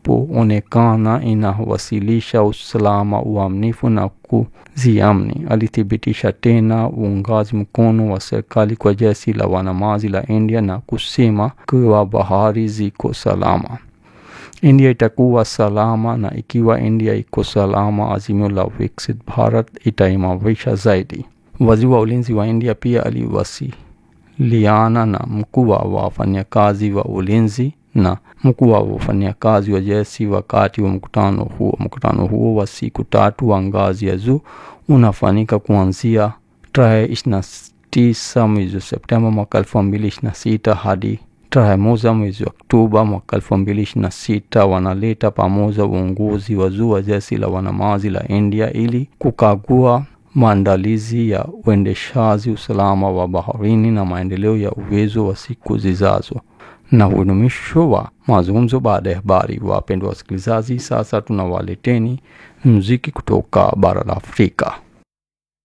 ilipoonekana inawasilisha usalama, uaminifu na kuziamini. Alithibitisha tena uungaji mkono wa serikali kwa jeshi la wanamaji la India na kusema kuwa bahari ziko salama. India itakuwa salama na ikiwa India iko salama, azimio la Viksit Bharat itaimarisha zaidi. Waziri wa ulinzi wa India pia aliwasiliana na mkuu wa wafanyakazi wa ulinzi na mkuu wa wafanyakazi wa jeshi wakati wa mkutano huo. Mkutano huo wa siku tatu wa ngazi ya juu unafanyika kuanzia tarehe ishirini na tisa mwezi wa Septemba mwaka elfu mbili ishirini na sita hadi tarehe moja mwezi wa Oktoba mwaka elfu mbili ishirini na sita wanaleta pamoja uongozi wa juu wa jeshi la wanamaji la India ili kukagua maandalizi ya uendeshaji usalama wa baharini na maendeleo ya uwezo wa siku zijazo. Na huu ni mwisho wa mazungumzo baada ya habari. Wapendwa wasikilizaji, sasa tunawaleteni muziki kutoka bara la Afrika.